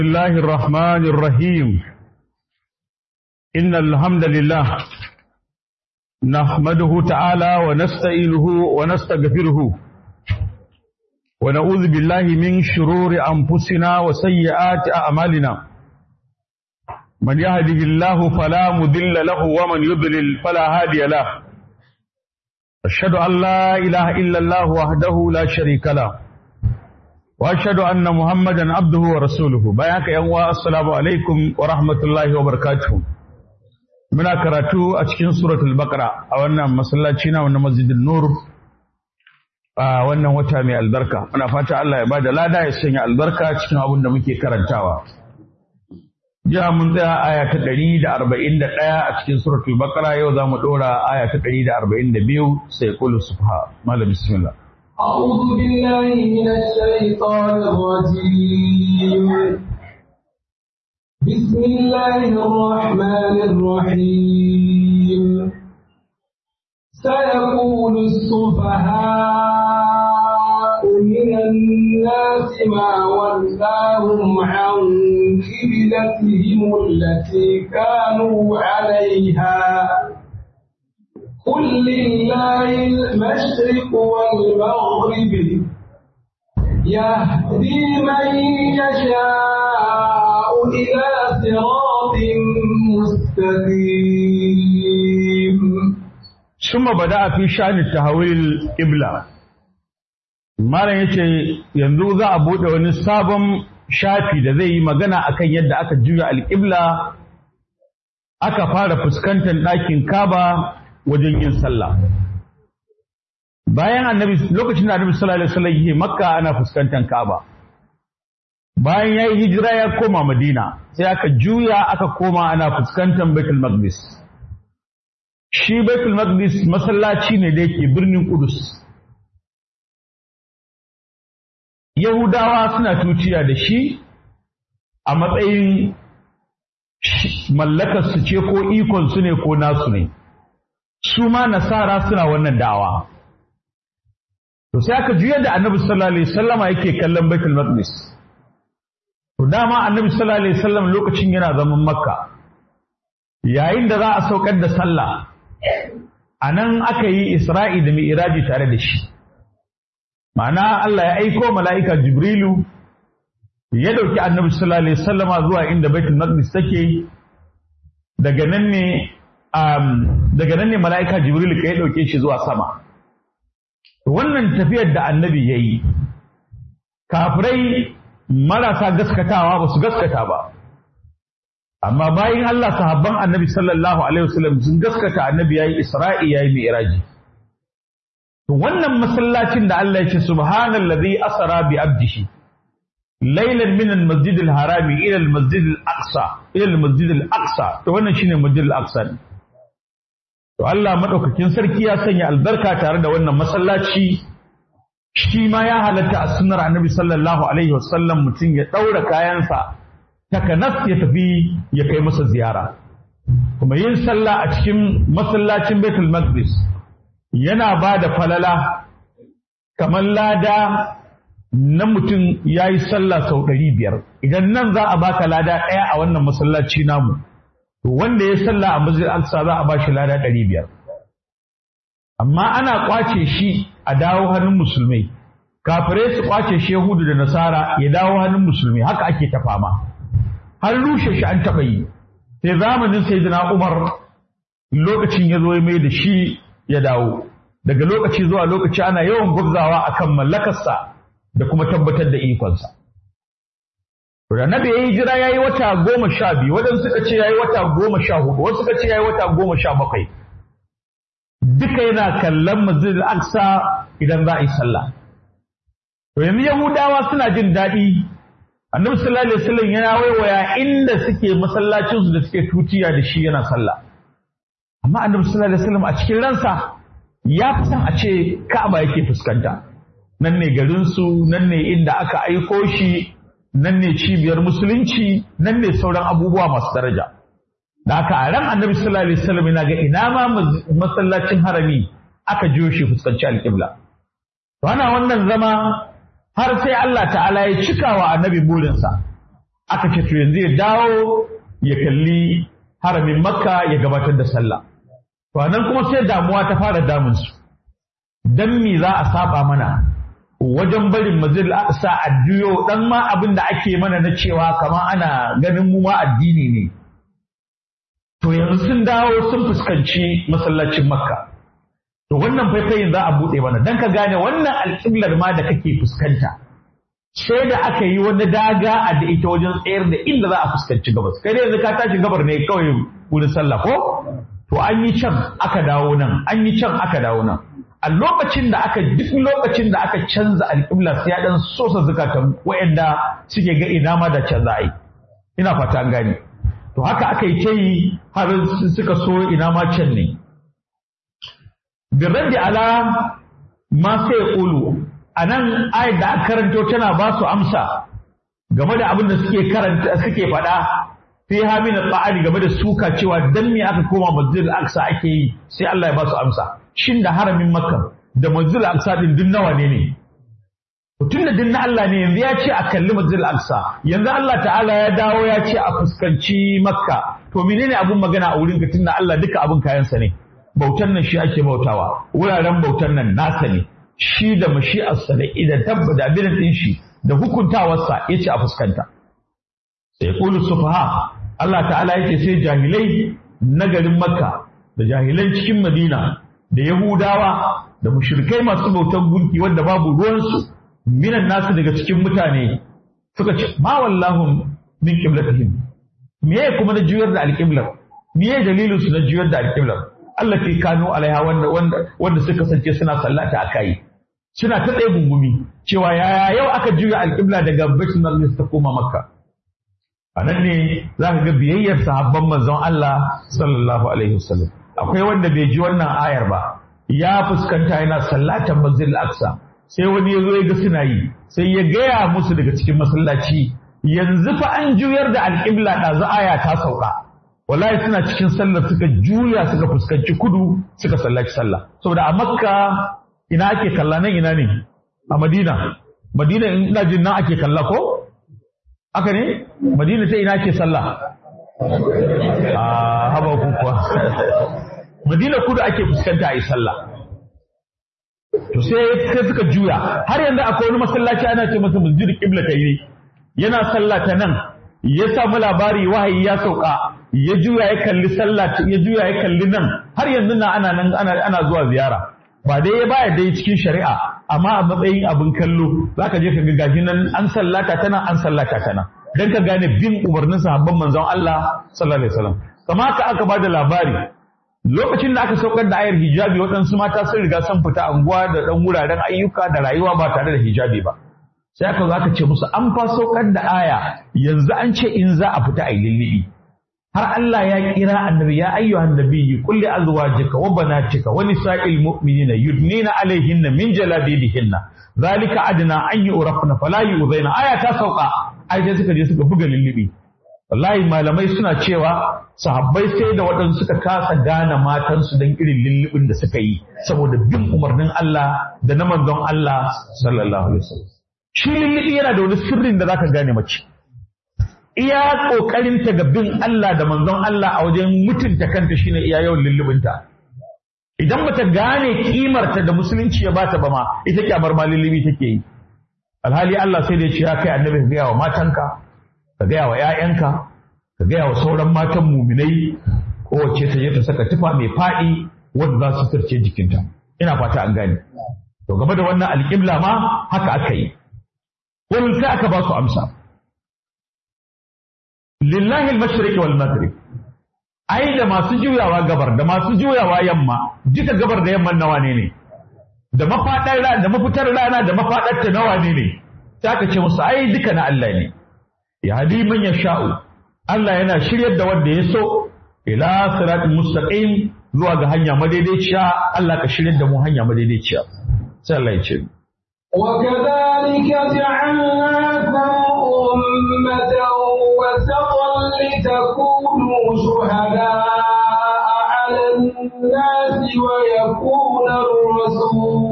الله الرحمن الرحيم إن الحمد لله نحمده تعالى ونستعينه ونستغفره ونعوذ بالله من شرور أنفسنا وسيئات أعمالنا من يهده الله فلا مضل له ومن يضلل فلا هادي له أشهد أن لا إله إلا الله وحده لا شريك له واشهد ان محمدا عبده ورسوله bayan ka yan uwa assalamu alaikum wa rahmatullahi wa barakatuh muna karatu a cikin suratul baqara a wannan masallaci na wannan masjidin nur a wannan wata mai albarka muna fata Allah ya bada lada ya sanya albarka cikin abin da muke karantawa jiya mun tsaya aya ta 141 a cikin suratul baqara yau zamu dora aya ta 142 sai qul subha malam bismillah أعوذ بالله من الشيطان الرجيم بسم الله الرحمن الرحيم سيقول السفهاء من الناس ما ولاهم عن قبلتهم التي كانوا عليها قل لله المشرق والمغرب يهدي من يشاء إلى صراط مستقيم ثم بدأ في شأن التحويل القبلة Malam ya ce yanzu za a buɗe wani sabon shafi da zai yi magana akan yadda aka juya alƙibla aka fara fuskantar ɗakin kaba wajen yin sallah bayan annabi lokacin da annabi sallallahu alaihi wasallam yake makka ana fuskantar kaaba bayan yayi hijira ya koma madina sai aka juya aka koma ana fuskantar baitul maqdis shi baitul maqdis masallaci ne da yake birnin kudus yahudawa suna tuciya da shi a matsayin mallakar su ce ko ikon su ne ko nasu ne su ma nasara suna wannan da'awa to sai aka juyar da annabi sallallahu alaihi wasallama yake kallon baitul maqdis to dama annabi sallallahu alaihi wasallam lokacin yana zaman makka yayin da za a saukar da sallah anan aka yi isra'i da mi'raji tare da shi ma'ana Allah ya aiko mala'ika jibrilu ya dauki annabi sallallahu alaihi wasallama zuwa inda baitul maqdis take daga nan ne daga nan ne mala'ika Jibril ka ya ɗauke shi zuwa sama. Wannan tafiyar da annabi ya yi, kafirai marasa gaskatawa ba su gaskata ba. Amma bayan Allah sahabban annabi sallallahu Alaihi wasallam sun gaskata annabi ya yi Isra'i ya yi Mi'raji. Wannan masallacin da Allah ya ce, Subhanallazi asara bi abdihi. ليلا من المسجد الحرام الى المسجد الاقصى الى المسجد الاقصى to wannan shine masjid al-aqsa to Allah madaukakin sarki ya sanya albarka tare da wannan masallaci shi ma ya halatta a sunnar annabi sallallahu alaihi wasallam mutum ya daura kayansa takanas ya tafi ya kai masa ziyara kuma yin sallah a cikin masallacin Baitul Maqdis yana ba da falala kamar lada na mutum ya yi sallah sau ɗari biyar idan nan za a baka lada ɗaya a wannan masallaci namu to wanda ya sallah a masjid al-aqsa za a bashi lada ɗari biyar amma ana kwace shi a dawo hannun musulmai kafirai su kwace shi yahudu da nasara ya dawo hannun musulmai haka ake ta fama har rushe shi an taɓa yi sai zamanin sayyidina umar lokacin ya zo ya mai da shi ya dawo daga lokaci zuwa lokaci ana yawan gwabzawa akan mallakarsa da kuma tabbatar da ikonsa. Da nabi ya yi jira ya yi wata goma sha biyu, waɗansu suka ce ya yi wata goma sha hudu, wasu suka ce ya yi wata goma sha bakwai. Duka yana kallon masjid al-Aqsa idan za a yi sallah. To yanzu Yahudawa suna jin daɗi, Annabi sallallahu alaihi wasallam yana waiwaya inda suke masallacinsu da suke tutiya da shi yana sallah. Amma Annabi sallallahu alaihi wasallam a cikin ransa ya fi son a ce Ka'aba yake fuskanta. nan ne garinsu nan ne inda aka aiko shi nan ne cibiyar musulunci nan ne sauran abubuwa masu daraja da aka a ran annabi sallallahu alaihi wasallam yana ga ina ma masallacin harami aka jiyo shi fuskanci alƙibla to ana wannan zama har sai Allah ta'ala ya cika wa annabi burinsa aka ce to yanzu ya dawo ya kalli haramin makka ya gabatar da sallah to nan kuma sai damuwa ta fara damun su dan me za a saba mana wajen barin mazil aqsa a juyo dan ma abin da ake mana na cewa kama ana ganin mu ma addini ne to yanzu sun dawo sun fuskanci masallacin makka to wannan faifayin za a buɗe mana dan ka gane wannan alƙiblar ma da kake fuskanta sai da aka yi wani daga a da ita wajen tsayar da inda za a fuskanci gabas kai dai yanzu ka tashi gabar ne kawai wurin sallah ko to an yi can aka dawo nan an yi can aka dawo nan a lokacin da aka duk lokacin da aka canza alƙibla sai ya dan sosa zukatan wayanda suke ga ina ma da canza ai ina fata an gane to haka aka yi ta yi har suka so ina ma can ne birraddi ala ma sai ƙulu a nan ayat da aka karanto tana ba su amsa game da abin da suke karanta suke faɗa fi hamin tsa'ani game da suka cewa dan me aka koma masjid al-aqsa ake yi sai Allah ya ba su amsa shin da haramin makka da masjid al-aqsa din duk nawa ne ne tun da dinna Allah ne yanzu ya ce a kalli masjid al-aqsa yanzu Allah ta'ala ya dawo ya ce a fuskanci makka to menene abun magana a wurin ka tunda Allah duka abun kayansa ne bautan nan shi ake bautawa wuraren bautan nan nasa ne shi da mashi'arsa da idan tabba da abin din shi da hukuntawarsa yace a fuskanta sai qulu sufaha Allah ta'ala yace sai jahilai na garin Makka da jahilan cikin Madina da Yahudawa da mushrikai masu bautan gunki wanda babu ruwansu minan nasu daga cikin mutane suka ce ma wallahu min qiblatihim me kuma na juyar da alqiblar me dalilin su na juyar da alqiblar Allah ke kano alaiha wanda wanda wanda suka kasance suna sallata a kai suna ta tsaye gungumi cewa yaya yau aka juya alƙibla daga Baitul Maqdis ta koma Makka a nan ne za ka ga biyayyar sahabban manzon Allah sallallahu alaihi wasallam akwai wanda bai ji wannan ayar ba ya fuskanta yana sallatan Masjidil Aqsa sai wani ya zo ya ga suna yi sai ya gaya musu daga cikin masallaci yanzu fa an juyar da alƙibla ɗazu aya ta sauka wallahi suna cikin sallar suka juya suka fuskanci kudu suka sallaci sallah saboda a makka ina ake kalla nan ina ne a madina madina ina jin nan ake kalla ko aka ne madina ta ina ake sallah a haba ku kuwa madina kudu ake fuskanta a yi sallah to sai sai suka juya har yanzu akwai wani masallaci ana ce masa masjid qibla yi yana sallah ta nan ya samu labari wahayi ya sauka ya juya ya kalli sallah ya juya ya kalli nan har yanzu na ana nan ana ana zuwa ziyara ba dai ya baya dai cikin shari'a amma a matsayin abin kallo zaka je ka ga gashi nan an sallata tana an sallata tana dan ka gane bin umarnin sahabban manzon Allah sallallahu alaihi wasallam kama haka aka bada labari lokacin da aka saukar da ayar hijabi waɗansu mata sun riga sun fita anguwa da ɗan wuraren ayyuka da rayuwa ba tare da hijabi ba sai aka zo aka ce musu an fa saukar da aya yanzu an ce in za a fita a yi lullubi har Allah ya kira annabi ya ayyuhan nabiyyi qul li azwajika wa banatika wa nisa'il mu'minina yudnina alaihinna min jalabibihinna zalika adna an yu'rafna fala yu'zaina aya ta sauka ai sai suka je suka buga lullubi wallahi malamai suna cewa sahabbai sai da waɗansu suka kasa gane matansu don irin lullubin da suka yi saboda bin umarnin Allah da na manzon Allah sallallahu alaihi wasallam shi lullubi yana da wani sirrin da zaka gane mace iya kokarin ta ga bin Allah da manzon Allah a wajen mutunta kanta shine iya yawan lullubinta idan bata gane kimarta da musulunci ya bata ba ma ita kyamar ma lullubi take yi alhali Allah sai da ya ce ya kai annabi ka gaya wa matanka ka gaya wa ‘ya'yanka, ka gaya wa sauran matan muminai, kowace ta je ta saka tufa mai faɗi wadda za su tarce jikinta. Ina fata an gane. To game da wannan alƙibla ma haka aka yi. Wani sai aka ba su amsa. Lillahi al-mashriq wal maghrib. Ai da masu juyawa gabar da masu juyawa yamma, duka gabar da yamman nawa ne ne. Da mafaɗar rana da mafitar rana da mafaɗar ta nawa ne ne. Sai aka ce musu ai duka na Allah ne. yahdi man yasha'u Allah yana shiryar da wanda ya so ila siratin mustaqim zuwa ga hanya madaidaiciya Allah ka shiryar da mu hanya madaidaiciya sai Allah ya ce وكذلك جعلناكم أمة وسطا لتكونوا شهداء على الناس ويكون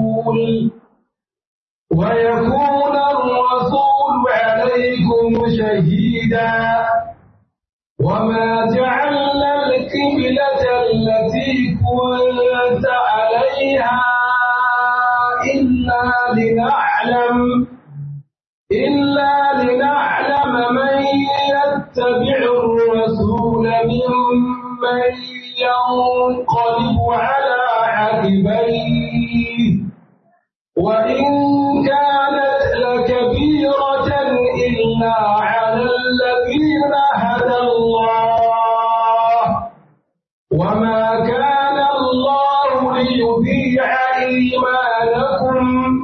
الرسول ويكون الرسول عليكم شهيدا شهيدا وما جعلنا القبلة التي كنت عليها إلا لنعلم إلا لنعلم من يتبع الرسول ممن ينقلب على عقبيه وإن كانت لكبيرة إلا على الذين هدى الله وما كان الله ليضيع إيمانكم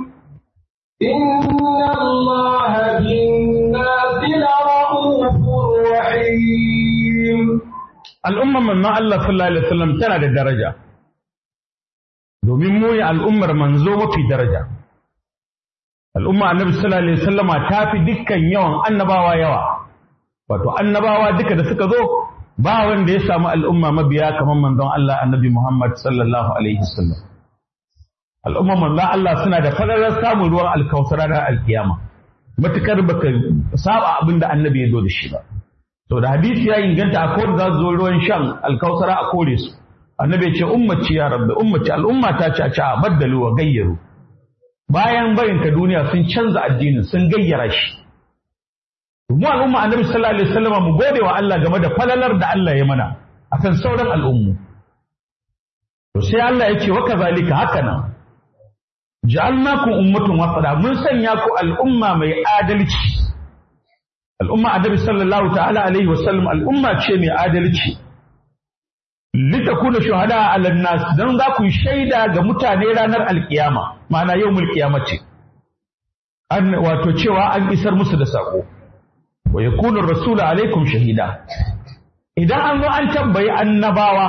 إن الله بالناس لرؤوف رحيم al'ummar manzon Allah sallallahu alaihi wasallam tana da daraja domin mu ne al'ummar manzo mafi daraja al'umma annabi sallallahu alaihi wasallama ta fi dukkan yawan annabawa yawa wato annabawa duka da suka zo ba wanda ya samu al'umma mabiya kamar manzon Allah annabi Muhammad sallallahu alaihi wasallam al'umma manzon Allah suna da fadarar samun ruwan alkausara da alkiyama matukar baka saba abin da annabi ya zo da shi ba to da hadisi ya inganta a kowane za su zo ruwan shan alkausara a kore su annabi ya ce ummaci ya rabbi ummaci al'umma ta ce a ce a baddalu wa gayyaru bayan barin ka duniya sun canza addinin sun gayyara shi mu al'umma annabi sallallahu alaihi wasallam mu gode wa Allah game da falalar da Allah ya mana akan sauran al'ummu to sai Allah ya ce wa kazalika haka nan ja'alnakum ummatun wasada mun sanya ku al'umma mai adalci al'umma annabi sallallahu ta'ala alaihi wasallam al'umma ce mai adalci litakuna shuhada ala nas dan za ku shaida ga mutane ranar alkiyama ma'ana yawmul qiyamati an wato cewa an isar musu da sako wa yakunu rasulu alaikum shahida idan an zo an tambayi annabawa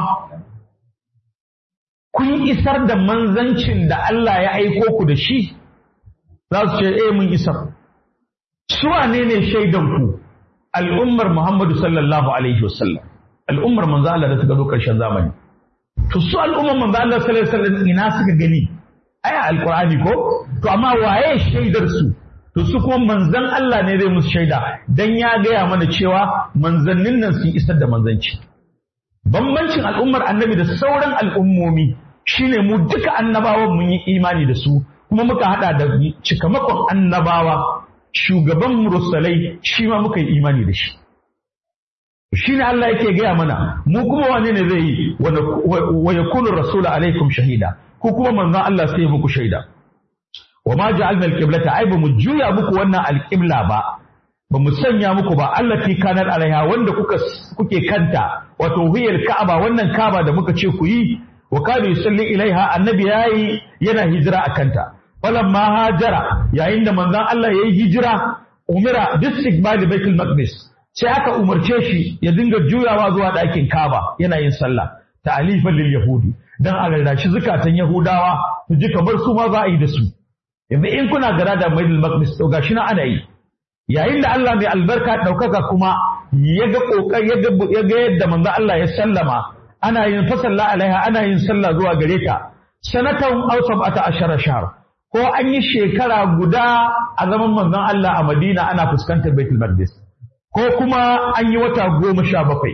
kun isar da manzancin da Allah ya aiko ku da shi za su ce eh mun isar su wane ne shaidan ku al'ummar Muhammadu sallallahu alaihi wasallam al'ummar manzo Allah da suka zo karshen zamani to su al'ummar manzo Allah sallallahu alaihi wasallam ina suka gani aya alqur'ani ko to amma waye shaidar su to su kuma manzon Allah ne zai musu shaida dan ya gaya mana cewa manzannin nan sun isar da manzanci bambancin al'ummar annabi da sauran al'ummomi shine mu duka annabawan mun yi imani da su kuma muka hada da cikamakon annabawa shugaban mursalai shi ma muka yi imani da shi shi ne Allah yake gaya mana mu kuma wane ne zai yi wa yakunu rasulu alaikum shahida ko kuma manzon Allah sai muku shaida wa ma ja'alna al-qiblata ai ba mu juya muku wannan al-qibla ba ba mu sanya muku ba Allah fi kanar alaiha wanda kuka kuke kanta wato hiyar ka'aba wannan ka'aba da muka ce ku yi wa kana yusalli ilaiha annabi yayi yana hijira a kanta falamma hajara yayin da manzon Allah yayi hijira umira bistiqbal baitul maqdis sai aka umarce shi ya dinga juyawa zuwa ɗakin Ka'aba yana yin sallah ta'alifan lil yahudi dan a rarrashi zukatan yahudawa su ji kamar su ma za a yi da su yanzu in kuna gara da baitul maqdis to gashi na ana yi yayin da Allah mai albarka ɗaukaka kuma ya ga ƙoƙar ya ga yadda manzo Allah ya sallama ana yin fasalla alaiha ana yin sallah zuwa gare ta sanatan aw sab'ata ashara shahr ko an yi shekara guda a zaman manzon Allah a Madina ana fuskantar Baitul Maqdis ko kuma an yi wata goma sha bakwai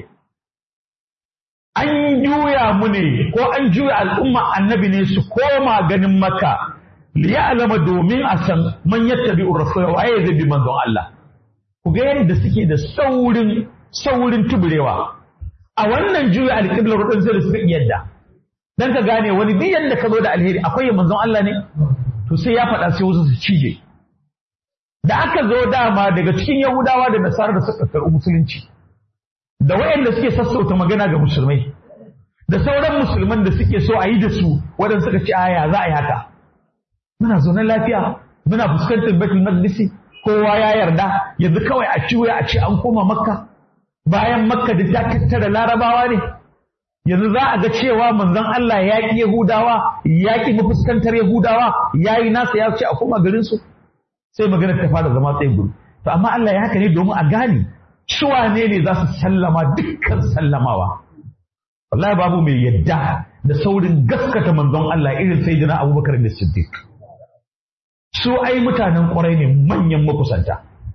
an juya mu ne ko an juya al'umma annabi ne su koma ganin Makka liya'lama domin a san man yattabi'ur rasul waye zai bi manzon Allah ku ga yadda suke da saurin saurin tuburewa a wannan juya alƙiblar rudin sai da suka yadda dan ka gane wani duk yadda ka zo da alheri akwai manzon Allah ne to sai ya faɗa sai wasu su cije da aka zo dama daga cikin Yahudawa da Nasara da suka karɓi musulunci da wayanda suke sassauta magana ga musulmai da sauran musulman da suke so a yi da su waɗanda suka ce aya za a yi haka muna zaune lafiya muna fuskantar Baitul Maqdis kowa ya yarda yanzu kawai a ci a ce an koma Makka bayan Makka da ta tattara Larabawa ne yanzu za a ga cewa manzon Allah ya ƙi Yahudawa ya ƙi mafuskantar Yahudawa ya yi nasa ya ce a koma garin su sai maganar ta fara zama tsaye guru to amma Allah ya haka ne domin a gane su wane ne za su sallama dukkan sallamawa wallahi babu mai yadda da saurin gaskata manzon Allah irin sai jina Abubakar da Siddiq su ai mutanen ƙwarai ne manyan makusanta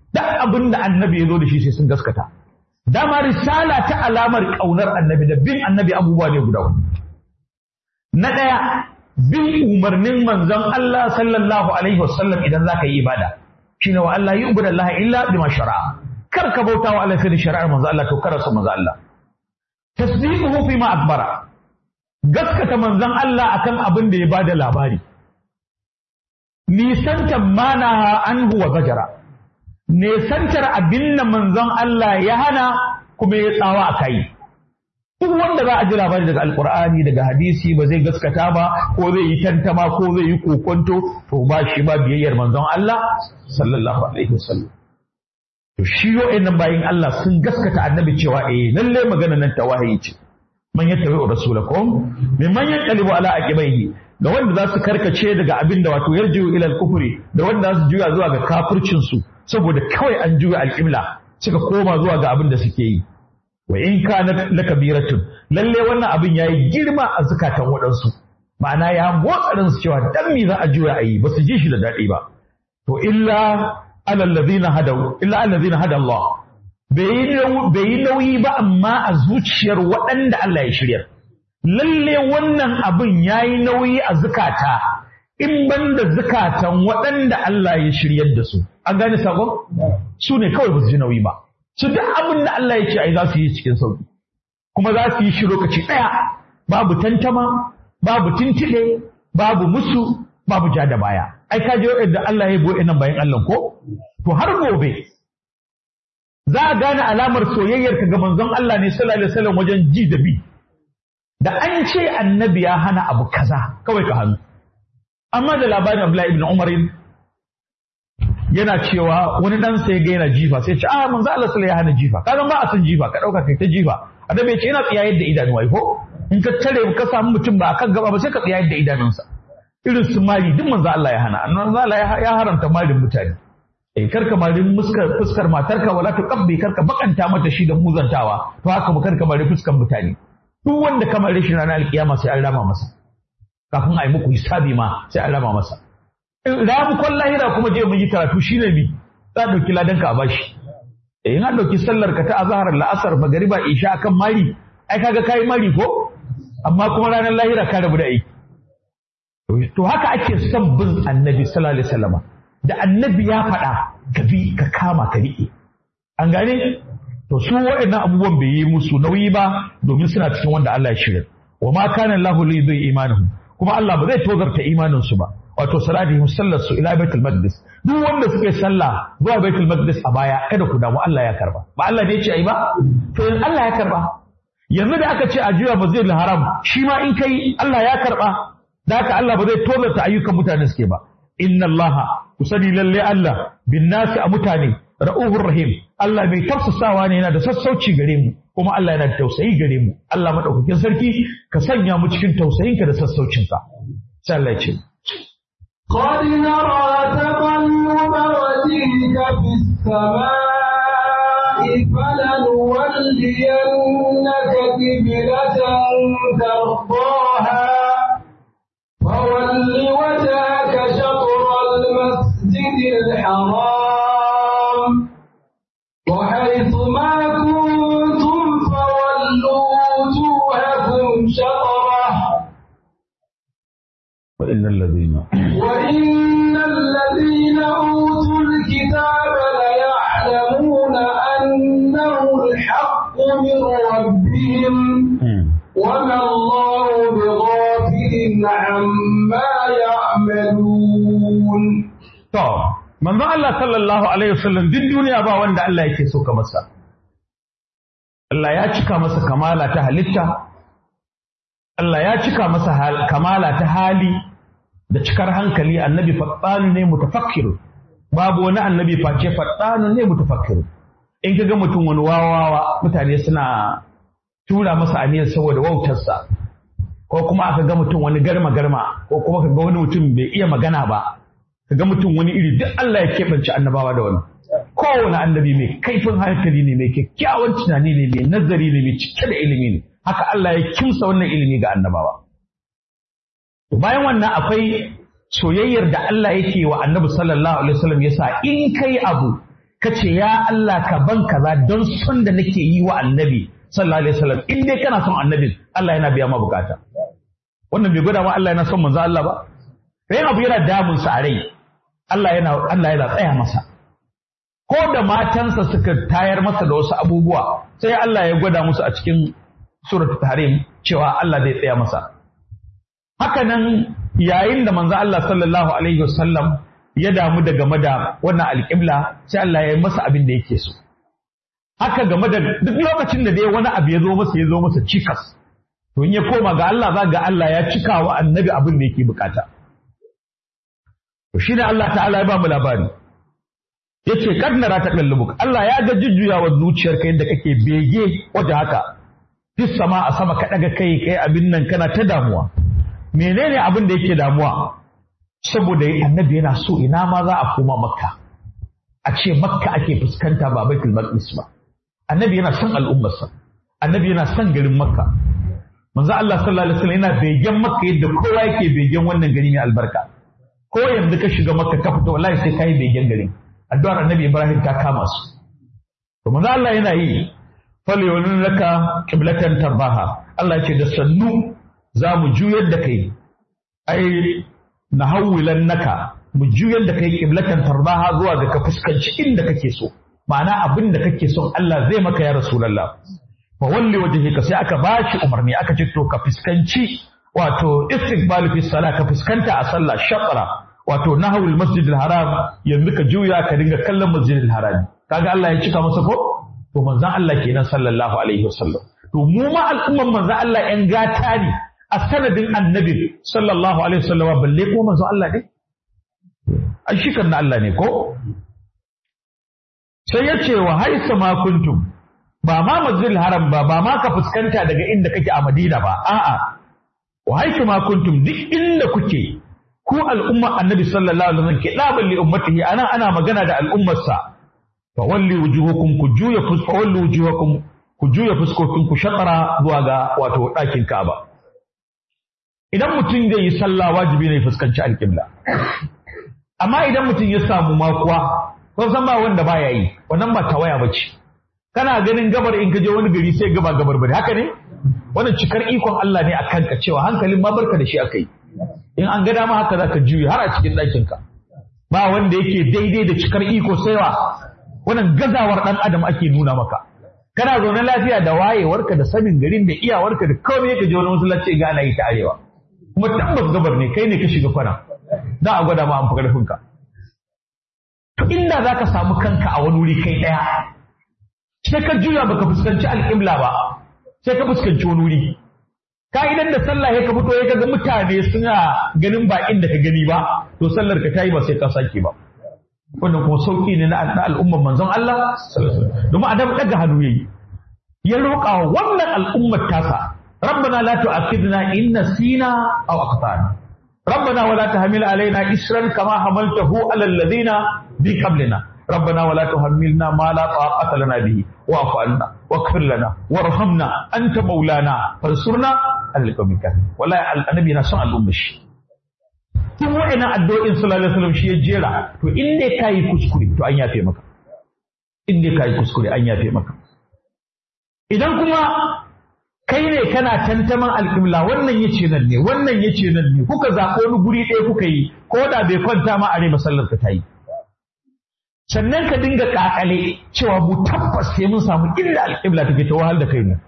duk abin da annabi ya zo da shi sai sun gaskata dama risala ta alamar ƙaunar annabi da bin annabi abubuwa ne guda hudu na ɗaya bin umarnin manzon Allah sallallahu alaihi wasallam idan za ka yi ibada shine wa Allah yi ubuda Allah illa bima shara'a kar ka bauta wa Allah sai da shari'ar manzon Allah to kar su manzon Allah tasdiquhu fi ma akbara gaskata manzon Allah akan abin da ya bada labari nisantar mana anhu wa gajara nisantar abin da manzon Allah ya hana kuma ya tsawa a kai duk wanda za a ji labari daga alkur'ani daga hadisi ba zai gaskata ba ko zai yi tantama ko zai yi kokonto to ba shi ba biyayyar manzon Allah sallallahu alaihi wasallam to shi nan bayin Allah sun gaskata annabi cewa eh lalle magana nan ta wahayi ce man yattabi rasulakum mimman yanqalibu ala aqibaihi ga wanda za su karkace daga abin da wato yarjiu ila al-kufri da wanda za su juya zuwa ga kafircin su saboda kawai an juya al-qibla suka koma zuwa ga abin da suke yi wa in kana lakabiratun lalle wannan abin yayi girma a zakatan waɗansu ma'ana ya motsarin su cewa dan me za a juya ayi ba su ji shi da daɗi ba to illa alal ladina hadaw illa alal ladina hada Allah bai yi nauyi ba amma a zuciyar waɗanda Allah ya shiryar lalle wannan abin yayi nauyi a zukata in banda zukatan waɗanda Allah ya shiryar da su an gane sakon su ne kawai ba su ji nauyi ba su duk abin da Allah ya ce ai za su yi cikin sauki kuma za su yi shi lokaci ɗaya babu tantama babu tintile babu musu babu ja da baya ai ka je yadda Allah ya boye nan bayan Allah ko to har gobe za a gane alamar soyayyar ka ga manzon Allah ne sallallahu alaihi wasallam wajen ji da bi da an ce annabi ya hana abu kaza kawai ka hannu amma da labarin Abdullahi ibn Umar yana cewa wani dan sai ga yana jifa sai ce ah manzo Allah sallallahu ya hana jifa ka ba a san jifa ka dauka kai ta jifa annabi ya ce yana tsiya yadda idanu wai ko in ka tare ka samu mutum ba akan gaba ba sai ka tsiya yadda idanunsa irin su mali duk manzo Allah ya hana manzo Allah ya haramta malin mutane eh karka malin muskar fuskar matarka wala ta kabbi karka bakanta mata shi da muzantawa to haka mu karka malin fuskar mutane duk wanda kamar shi ranar alkiyama sai an rama masa kafin a yi muku hisabi ma sai an rama masa ramukon lahira kuma je mun yi karatu shi ne mi za a ɗauki ladanka a bashi in an ɗauki sallar ka ta azahar la'asar magariba isha akan mari ai kaga kayi mari ko amma kuma ranar lahira ka rabu da aiki to haka ake son bin annabi sallallahu alaihi wasallam da annabi ya faɗa ka bi ka kama ka riƙe an gane to su waɗannan abubuwan bai yi musu nauyi ba domin suna cikin wanda Allah ya shirya wa ma kana Allahu li yudhi imanuhum kuma Allah ba zai tozarta imanin su ba wato salatihim sallar su ila baitul maqdis duk wanda suke sallah zuwa baitul maqdis a baya kada ku damu Allah ya karba ba Allah ne ya ce ai ba to yanzu Allah ya karba yanzu da aka ce a juya masjidil haram shi ma in kai Allah ya karba da haka Allah ba zai tozarta ayyukan mutane suke ba inna Allah ku sani lalle Allah bin nasi a mutane ra'uhur rahim Allah mai tafsasawa ne yana da sassauci gare mu kuma Allah yana da tausayi gare mu Allah madaukakin sarki ka sanya mu cikin tausayinka da sassaucinka sai Allah ya ce قد نرى تقلب وجهك في السماء فلنولينك قبلة ترضاها فول وجهك شطر المسجد الحرام وحيث ما كنتم فولوا وجوهكم شطره وإن الذين وإن الذين أوتوا الكتاب ليعلمون أنه الحق من ربهم وما الله بغافل عما يعملون To, manzo Allah sallallahu Alaihi wasallam duk duniya ba wanda Allah yake so ka masa. Allah ya cika masa kamala ta halitta, Allah ya cika masa hal- kamala ta hali da cikar hankali annabi faɗanu ne mutafakkiru. Babu wani annabi face faɗanu ne mutafakkiru. In ka ga mutum wani wawawa mutane suna tura masa aniyar saboda wautarsa. Ko kuma aka ga mutum wani garma-garma ko kuma ka ga wani mutum bai iya magana ba. ga mutum wani iri duk Allah ya keɓance annabawa da wani kowane annabi mai kaifin hankali ne mai kyakkyawan tunani ne mai nazari ne mai cike da ilimi ne haka Allah ya kimsa wannan ilimi ga annabawa to bayan wannan akwai soyayyar da Allah yake wa annabi sallallahu alaihi wasallam yasa in kai abu ka ce ya Allah ka ban kaza don son da nake yi wa annabi sallallahu alaihi wasallam in dai kana son annabin Allah yana biya ma bukata wannan bai gwada ma Allah yana son manzo Allah ba sai abu yana damun sa a rai Allah yana Allah yana tsaya masa ko da matansa suka tayar masa da wasu abubuwa sai Allah ya gwada musu a cikin suratul tahrim cewa Allah zai tsaya masa haka nan yayin da manzo Allah sallallahu alaihi wasallam ya damu da game da wannan alƙibla sai Allah ya yi masa abin da yake so haka game da duk lokacin da dai wani abu ya zo masa ya zo masa cikas to in ya koma ga Allah za ga Allah ya cika wa annabi abin da yake bukata to shine Allah ta'ala ya ba mu labari yace kad nara ta kallubuk Allah ya ga jujjuyawa zuciyarka yadda kake bege waje haka fis sama a sama ka daga kai kai abin nan kana ta damuwa menene abin da yake damuwa saboda annabi yana so ina ma za a koma makka a ce makka ake fuskanta ba baitul maqdis ba annabi yana son al'ummarsa annabi yana son garin makka manzo Allah sallallahu alaihi wasallam yana begen makka yadda kowa yake begen wannan gari mai albarka ko yanzu ka shiga makka ka fito wallahi sai kai begen garin addu'ar annabi Ibrahim ta kama su to manzo Allah yana yi falyawlun laka qiblatan tarbaha Allah ya ce da sannu za mu juyar da kai ai na hawwilan naka mu juyar da kai qiblatan tarbaha zuwa ga ka fuskanci inda kake so ma'ana abin da kake son Allah zai maka ya rasulullah fa walli wajhika sai aka bashi umarni aka ce to ka fuskanci wato istiqbal fi salat ka fuskanta a sallah shatra wato nahwul masjidil haram yanzu ka juya ka dinga kallon masjidil haram kaga Allah ya cika masa ko to manzon Allah kenan sallallahu alaihi wasallam to mu ma al'umman manzon Allah yan gata ne a sanadin annabi sallallahu alaihi wasallam balle ko manzo Allah ne ai shi kan Allah ne ko sai ya ce wa haisa ma kuntum ba ma masjidil haram ba ba ma ka fuskanta daga inda kake a Madina ba a'a wa haisa ma kuntum duk inda kuke ku al'umma annabi sallallahu alaihi wasallam ke daban li ummatihi ana ana magana da al'ummarsa fa walli wujuhukum ku juya fuska walli wujuhakum ku juya fuskokin ku shatara zuwa ga wato ɗakin Ka'aba idan mutum zai yi sallah wajibi ne fuskanci alƙibla amma idan mutum ya samu makuwa kun san ba wanda baya yi wannan ba tawaya bace kana ganin gabar in ka je wani gari sai gaba gabar bane haka ne wannan cikar ikon Allah ne akan ka cewa hankalin ma barka da shi akai in an ga dama haka zaka juyi har a cikin ɗakin ka ba wanda yake daidai da cikar iko saiwa wannan gazawar dan adam ake nuna maka kana zaune lafiya da wayewarka da sanin garin da iyawarka da komai ka je wani masallaci ga ana yi ta arewa kuma tabbas gabar ne kai ne ka shiga kwana za a gwada ma an fi ƙarfinka to inda za ka samu kanka a wani wuri kai ɗaya sai ka juya baka fuskanci alƙibla ba sai ka fuskanci wani wuri ka idan da sallah ya ka fito ya ga mutane suna ganin ba inda ka gani ba to sallar ka tayi ba sai ka sake ba wannan kuma sauki ne na al'ummar manzon Allah domin adam daga hannu yayi ya roƙa wannan al'ummar tasa ربنا لا تؤاخذنا إن نسينا أو أخطأنا ربنا ولا تحمل علينا إسرا كما حملته على الذين من قبلنا ربنا ولا تحملنا ما لا طاقة لنا به واعف عنا واغفر لنا وارحمنا أنت مولانا فانصرنا على القوم الكافرين ولا النبي نسمع الأمة tun wa'ina addu'o'in sallallahu alaihi wasallam shi ya jera to in dai kai kuskure to an yafe maka in dai kai kuskure an yafe maka idan kuma kai ne kana tantaman alƙibla wannan yace nan ne wannan yace nan ne kuka zaɓo wani guri ɗaya kuka yi ko da bai kwanta ma are masallar ka ta yi sannan ka dinga ƙaƙale cewa mu tabbas sai mun samu inda alƙibla take ta wahal da kai mu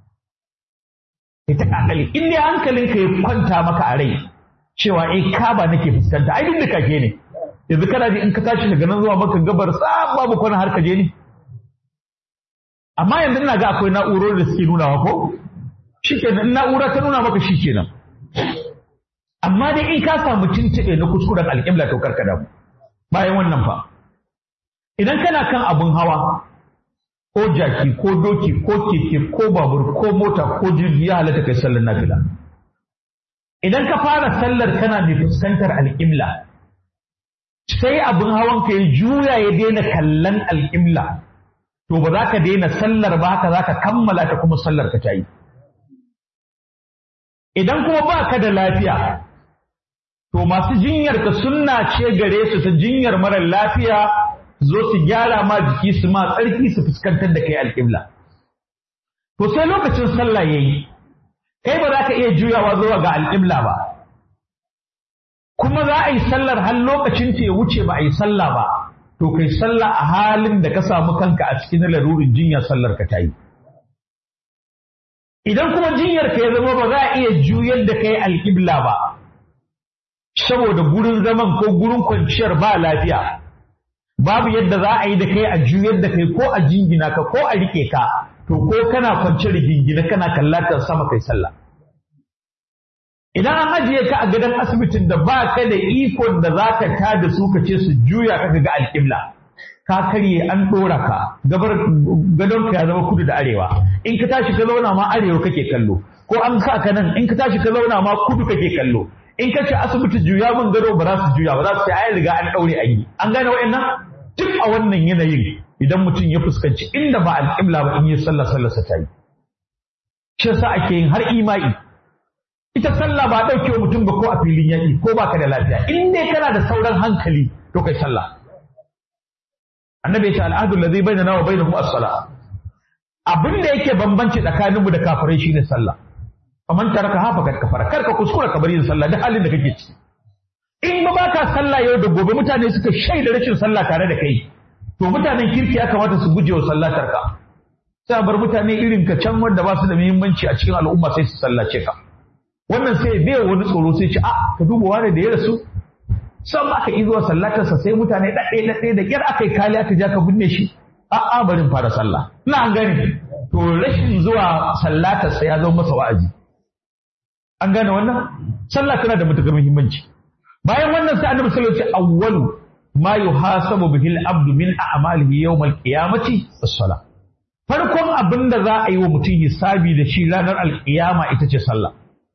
ita ƙaƙale in dai hankalin ka ya kwanta maka a rai cewa eh kaba nake fuskanta ai duk da kake ne yanzu kana ji in ka tashi daga nan zuwa maka gabar sa babu kwana har ka je ne amma yanzu ina ga akwai na'urori da suke nunawa ko shikenan na'ura ta nuna maka shikenan amma dai in ka samu tuntuɓe na kuskuren alƙibla to karka damu bayan wannan fa idan kana kan abun hawa ko jaki ko doki ko keke ko babur ko mota ko jirgi ya halatta kai sallar nafila idan ka fara sallar kana mai fuskantar alƙibla sai abun hawan ka ya juya ya daina kallon alƙibla to ba za ka daina sallar ba haka za ka kammala ta kuma sallar ka ta yi idan kuma ba ka da lafiya to masu jinyar ka sunna ce gare su ta jinyar mara lafiya zo su gyara ma jiki su ma tsarki su fuskantar da kai alƙibla to sai lokacin sallah yayi kai ba za ka iya juyawa zuwa ga alƙibla ba kuma za a yi sallar har lokacin ta ya wuce ba a yi sallah ba to kai sallah a halin da ka samu kanka a cikin larurin jinya sallar ka ta yi idan kuma jinyar ka ya zama ba za a iya juyar da kai alƙibla ba saboda gurin zaman ko gurin kwanciyar ba lafiya babu yadda za a yi da kai a juyar da kai ko a jingina ka ko a rike ka to ko kana kwance rigingina kana kallatar sama kai sallah idan an ajiye ka a gadon asibitin da ba ka da ikon da za ka ta da su ka ce su juya ka ga alƙibla ka karye an ɗora ka gabar gadon ka ya zama kudu da arewa in ka tashi ka zauna ma arewa kake kallo ko an sa ka nan in ka tashi ka zauna ma kudu kake kallo in ka ce asibiti juya min gado ba za su juya ba za su ce ai riga an ɗaure an yi an gane wa'annan duk a wannan yanayin idan mutum ya fuskanci inda ba alƙibla ba in yi sallah sallarsa ta yi shi yasa ake yin har imai ita sallah ba ɗauke wa mutum ba ko a filin yaƙi ko ba ka da lafiya in dai kana da sauran hankali to kai sallah annabi ya ce al'adul ladhi bainana wa bainahum as-salah abin da yake bambanci tsakaninmu da kafirai shine sallah faman taraka hafa kad kafara kar ka kuskura ka bar yin sallah duk halin da kake ciki in ba baka sallah yau da gobe mutane suka shaida rashin sallah tare da kai to mutanen kirki ya kamata su guje wa sallatar ka sai a bar mutane irin ka can wanda ba su da muhimmanci a cikin al'umma sai su sallace ka wannan sai bai wani tsoro sai ce a ka duba wani da ya rasu san aka yi zuwa sallatarsa sai mutane ɗaɗɗe ɗaɗɗe da ƙyar aka yi kali aka ja ka binne shi a'a barin fara sallah ina an gane to rashin zuwa sallatarsa ya zama masa wa'azi an gane wannan sallah tana da matukar muhimmanci bayan wannan sai annabi sallallahu alaihi wasallam awwalu ma yuhasabu bihi al-abdu min a'malihi yawm al-qiyamati as-salah farkon abin da za a yi wa mutum hisabi da shi ranar alkiyama ita ce sallah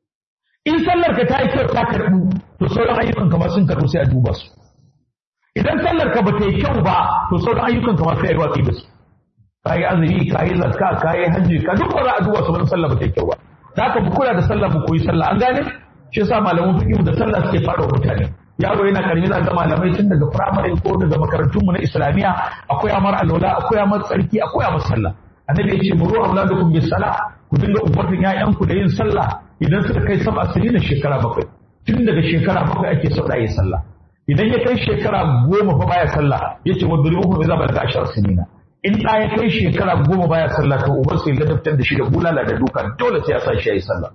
in sallar ka ta yi kyau ta karɓu to sauran ayyukan ka ma sun karɓu sai a duba su idan sallar ka ba ta yi kyau ba to sauran ayyukan ka ma sai a yi watsi da su ka yi azumi ka yi zakka ka yi hajji ka duk ba za a duba sauran sallah ba ta yi kyau ba ta haka mu kula da sallah mu koyi sallah an gane shi yasa malaman fiqh da sallah suke fara mutane yaro yana karami za ga malamai tun daga firamare ko daga makarantun mu na islamiya akwai amar alwala akwai amar tsarki akwai amar sallah annabi ya ce muru auladukum bis salah ku dinga umartin ƴaƴanku da yin sallah idan suka kai saba na shekara bakwai tun daga shekara bakwai ake so da yi sallah idan ya kai shekara goma fa baya sallah ya ce wadda ruhu bai zaba daga ashar sinina in ɗa ya kai shekara goma baya sallah to uban sai ladabtar da shi da bulala da duka dole sai ya sa shi ya yi sallah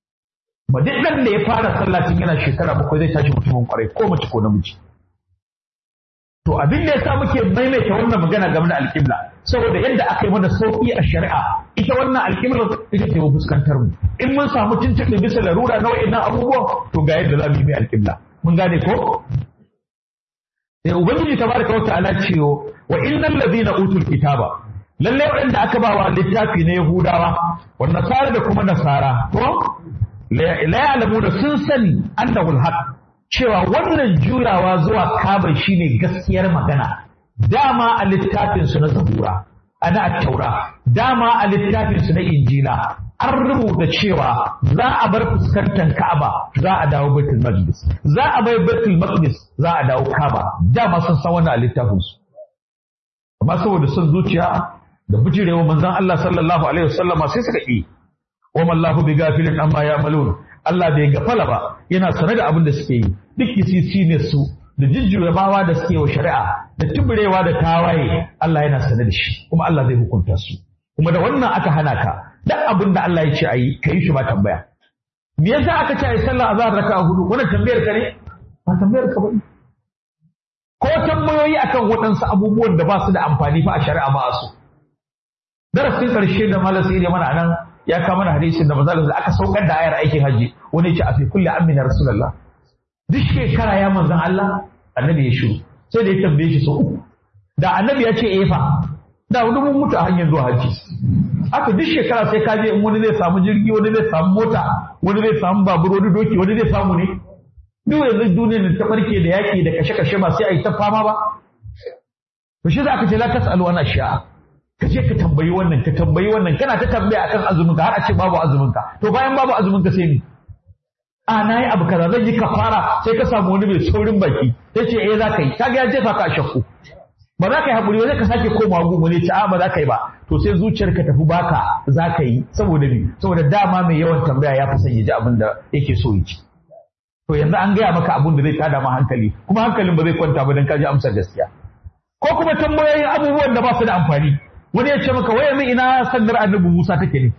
ba duk ɗan da ya fara sallah tun yana shekara bakwai zai tashi mutumin kwarai ko mace ko namiji to abin da yasa muke maimaita wannan magana game da alƙibla saboda yadda aka yi mana sauƙi a shari'a ita wannan alƙiblar ita ce fuskantar mu in mun samu tuntuɓe bisa larura na wa'annan abubuwan to ga yadda za mu yi mai alƙibla mun gane ko sai ubangiji tabaraka wa ta'ala cewa wa innal ladina utul kitaba lalle waɗanda aka ba wa littafi na yahudawa wa nasara da kuma nasara ko la ya'lamu da sun sani annahu alhaq cewa wannan jurawa zuwa kabar shine gaskiyar magana dama a littafin su na zabura ana taura dama a littafin su na injila an rubuta cewa za a bar fuskantar Ka'aba za a dawo Baitul Maqdis za a bai Baitul Maqdis za a dawo Ka'aba dama sun san wannan a littafin su amma saboda son zuciya da bijirewa manzon Allah sallallahu alaihi wasallama sai suka yi wa mallahu bi gafilin amma ya'malun Allah bai gafala ba yana sane da abin da suke yi duk kisisi ne su da jijjirewa da suke wa shari'a da tuburewa da tawaye Allah yana sane da shi kuma Allah zai hukunta su kuma da wannan aka hana ka duk abin da Allah ya ce ayi ka yi shi ba tambaya me yasa aka ce ayi sallah azhar raka'a hudu wannan tambayar ka ne ba tambayar ka ba ko tambayoyi akan waɗansu abubuwan da ba su da amfani fa a shari'a ba su darasin karshe da malam sai mana anan ya kawo mana hadisin da manzo da aka saukar da ayar aikin haji wani ya ce a fi kulli amin ya rasulullah duk shekara ya manzon Allah annabi ya shiru sai da ya tambaye shi sau uku da annabi ya ce eh fa da wani mun mutu a hanyar zuwa haji haka duk shekara sai ka je in wani zai samu jirgi wani zai samu mota wani zai samu babur wani doki wani zai samu ne duk yanzu duniyar ta barke da yaki da kashe-kashe ba sai a yi ta fama ba to shi za ka ce la tasalu ana sha'a ka je ka tambayi wannan ka tambayi wannan kana ta tambaya akan azumin ka har a ce babu azumin ka to bayan babu azumin ka sai ni a na yi abu kaza zan yi kafara sai ka samu wani mai saurin baki sai ce eh za ka yi kaga ya jefa ka shakku ba za ka yi haƙuri ba zai ka sake komawa gumu ne ta ba za ka yi ba to sai zuciyar ka tafi baka za ka yi saboda ni saboda dama mai yawan tambaya ya fi son ya ji abin da yake so ya ci to yanzu an gaya maka abin da zai tada ma hankali kuma hankalin ba zai kwanta ba don ka ji amsar gaskiya ko kuma tambayoyin abubuwan da ba su da amfani wani ya ce maka waya min ina sandar annabi Musa take ne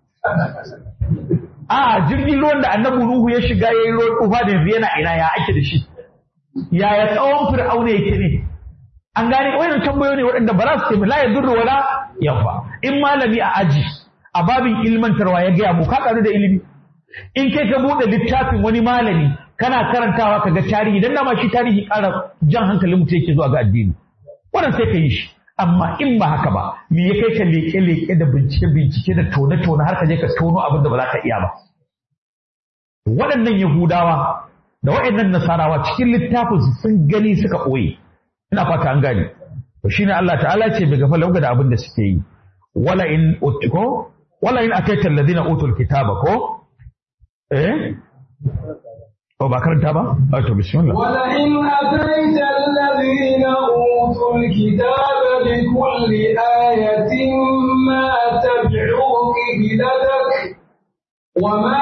a jirgin ruwan da annabi Nuhu ya shiga yayin ruwan tufa da yanzu yana ina ya ake da shi yaya tsawon fir'auna yake ne an gane wayannan tambayoyi ne waɗanda ba za su ce la yadurru wala yanfa in malami a aji a babin ilmantarwa ya gaya mu ka karu da ilimi in kai ka buɗe littafin wani malami kana karantawa ka ga tarihi dan dama shi tarihi ƙara jan hankalin mutum yake zuwa ga addini wannan sai ka yi shi amma in ba haka ba me ya kai ka leke leke da bincike bincike da tone tone har ka je ka tono abin da ba za ka iya ba waɗannan yahudawa da waɗannan nasarawa cikin littafin su sun gani suka ɓoye ina fata an gane to shine Allah ta'ala ce bai gafa lauga da abin da suke yi wala in ko wala in ataita alladhina utul kitaba ko eh ko ba karanta ba a to bismillah wala in ataita alladhina utul kitaba bi kulli ayatin ma tabi'u qiblatak وما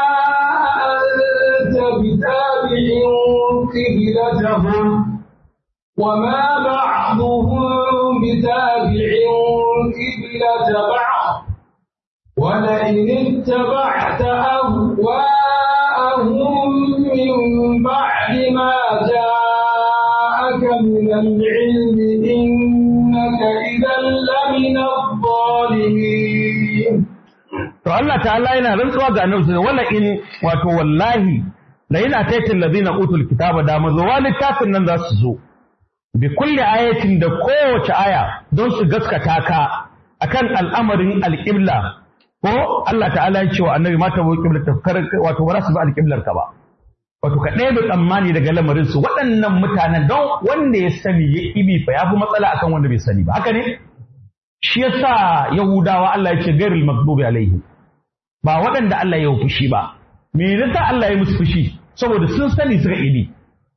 أنت بتابع قبلتهم وما بعضهم بتابع قبلة بعض ولئن اتبعت أهواءهم من بعد ما جاءك من العلم إنك إذا لمن الظالمين to Allah ta'ala yana rantsuwa ga annabi wala in wato wallahi la yana taitin ladina utul kitaba da mazuwa littafin nan za su zo bi kulli ayatin da kowace aya don su gaskata ka akan al'amarin alƙibla ko Allah ta'ala ya ce wa annabi mata bu qibla tafkar wato ba su bi alƙiblar ka ba wato ka ɗaya tsammani daga lamarin su waɗannan mutanen don wanda ya sani ya ibi fa yafi matsala akan wanda bai sani ba haka ne shi yasa yahudawa Allah ya ce gairul maghdubi alaihi ba waɗanda Allah ya fushi ba me yasa Allah ya musu fushi saboda sun sani suka ibi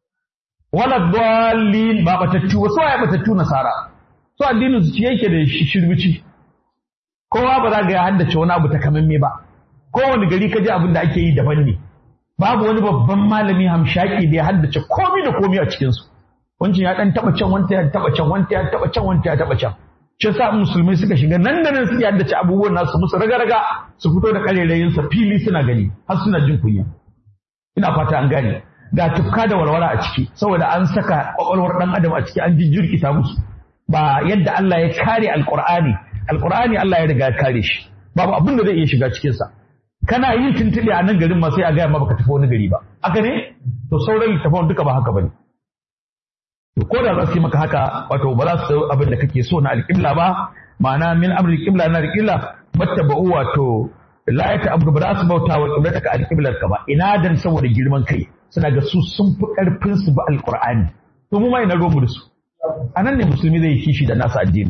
wala dallin ba batattu ba so ya batattu nasara so addinin su yake da shirbici kowa ba za ga ya haddace wani abu takamamme ba kowane gari ka ji abin da ake yi daban ne babu wani babban malami hamshaki da ya haddace komai da komai a cikin su wancan ya dan taba can wanta ya taba can wanta ya taba can wanta ya taba can shi sa musulmai suka shiga nan da nan suke haddace abubuwan nasu musu raga-raga su fito da karerayin sa fili suna gani har suna jin kunya ina fata an gane ga tufka da walwala a ciki saboda an saka kwakwalwar dan adam a ciki an jijjirkita musu ba yadda Allah ya kare alqur'ani alqur'ani Allah ya riga ya kare shi babu abin da zai iya shiga cikin sa kana yin tuntube a nan garin ma sai a gaya ma baka tafi wani gari ba haka ne to sauran littafan duka ba haka bane to ko da za su yi maka haka wato ba za su abin da kake so na alƙibla ba ma'ana min amri qibla na alƙibla mattaba'u wato la ya ta'abdu ba za su bauta wa qiblataka alƙiblar ka ba ina dan saboda girman kai suna ga su sun fi karfin su ba alqur'ani to mu ma ina romu da su anan ne musulmi zai kishi da nasa addini